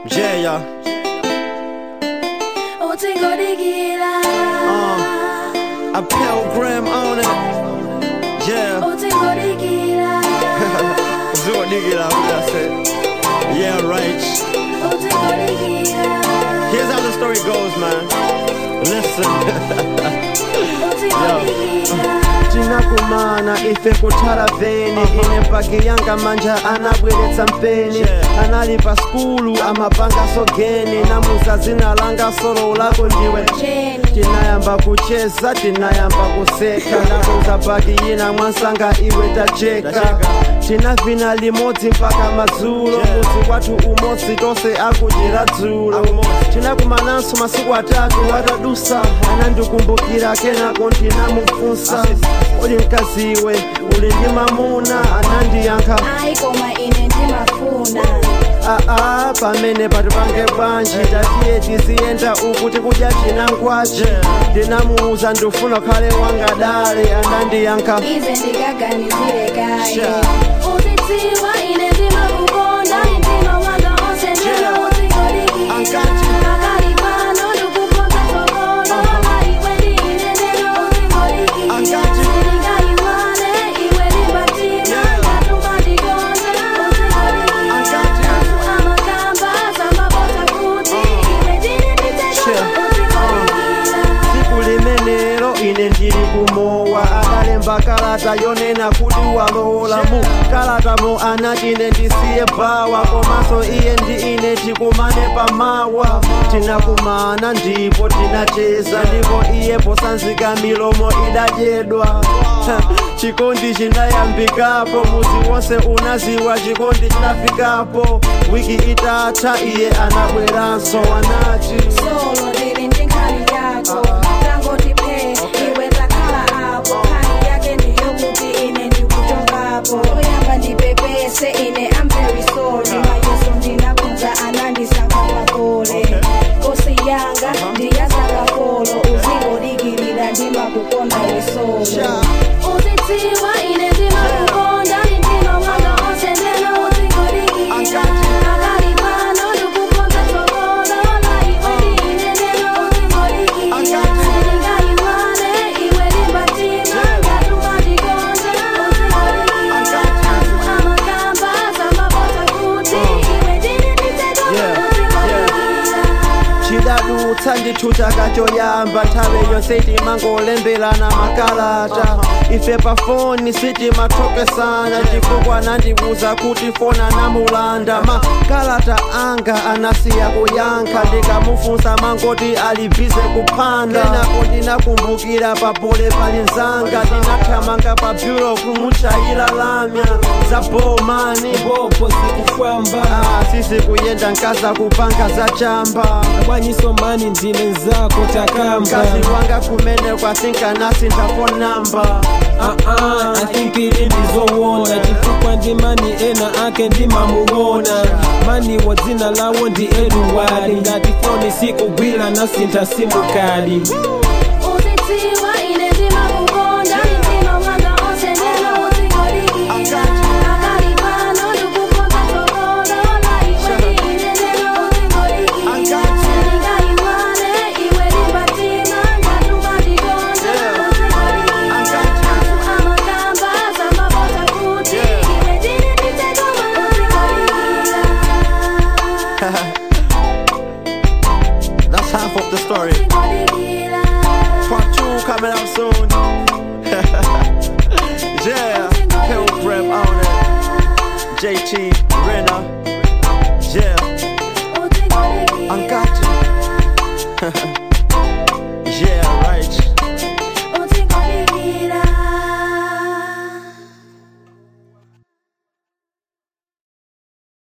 Yeah, yeah. utingodikira A pilgrim on it. Yeah. utingodikira Zero nigga, that's it. Yeah, right. utingodikira Here's how the story goes, man. Listen. utingodikira tinakumana ife kutaraveni ine mpagi yanga manja anabweretsa mpeni Yeah. anali pa skulu amapanga sogeni namuza zina langa solo lako ndiwe Jenny. tinayamba kucheza tinayamba kuseka nakuza bagi yina mwansanga iwe tacheka Tacheka. tinavina limodzi mpaka madzulo Yeah. muzi kwathu umodzi tonse akudira dzulo Akumodzi. tinakumananso masiku atatu watadusa anandikumbukira kenako ndinamufunsa uli mkaziwe uli ndi mamuna anandiyankha ayi koma ine ndimafuna aa pamene patipange bwanji tatiye tiziyenda uku tikudya chinangwaci Yeah. ndinamuuza ndifuna khale wangadale anandiyankha ize ndikaganizire kaye Sha. uzidziwa ine ndimakukonda mtima wanga onse ndena Yeah. utingodikira Angati. akali pano ndikukonza tsogolo na iwe ndine ndena utingodikira Angati. ndingayiwane iwe lipatima Yeah. ngatuma ndikonza utingodikira Angati. amakamba samabota kuti iwe ndine nditego Sure. utingodikira tsiku limenelo ine ndili kumowa adalemba kalata yonena kuti walola mu kalatamo anati ine ndisiye bawa komanso iye ndi ine tikumane pamawa tinakumana ndipo tinacheza ndipo iye posanzika milomo idadyedwa Ha, chikondi chinayambikapo muzi wonse unaziwa chikondi chinafikapo wiki itatha iye anabweranso anati solo ndili ndi nkhani yako tangoti phe iwe takhala apo nkhani yake ndiyokuti ine ndikuchokapo oyamba ndipepese ine am very sorry mayeso ndinakunza anandisaka pakole kosi yanga ndiyasakafolo uzingodikilira ndimakukonda wesolo uzidziwa ine ndimakukonda mtima wanga onse ndena uzingodikilira akali pano ndikukonza tsogolo na iwe ndine ndena uzingodikilira ndingayiwane iwe lipatima ngatuma ndikonza uzingodikilira amakamba samabota kuti iwe ndine nditego Yeah, uzingodikilira chidadutsa ndithu chaka choyamba nthawi yonse timangolemberana makalata ife pa foni sitimathokesana chifukwa anandiwuza kuti foni anamulanda makalata anga anasiya kuyankha ndikamufunsa mangoti ali bize kuphanda kenako ndinakumbukira papole pali nzanga tinathamanga pa bureau kumutchayira lamya za bomani bopo zikufwamba Ah, sisi kuyenda nkaza kupanga za chamba abwanyiso mani ndine nzako takamba mkazi wanga kumene kwasinka nasi ndafo namba Ah-ah, I think ili ndizowona chifukwa ndi mani ena ake ndimamuwona mani wa dzina lawo ndi eduwali ngati foni sikugwira nasintha simukali uzidziwa ine ndimakukonda mtima wanga onse ndena uzingodikira akali pano ndikukonza tsogolo na iwe ndine ndena uzingodikira ndingayiwane iwe lipatima ngatuma ndikonza uzingodikira amakamba samabota kuti iwe ndine nditego uzingodikira That's half of the story. uzingodikira Part two coming out soon. yeah. Pilgrim on it. JT, Renner. Yeah. uzingodikira Uncle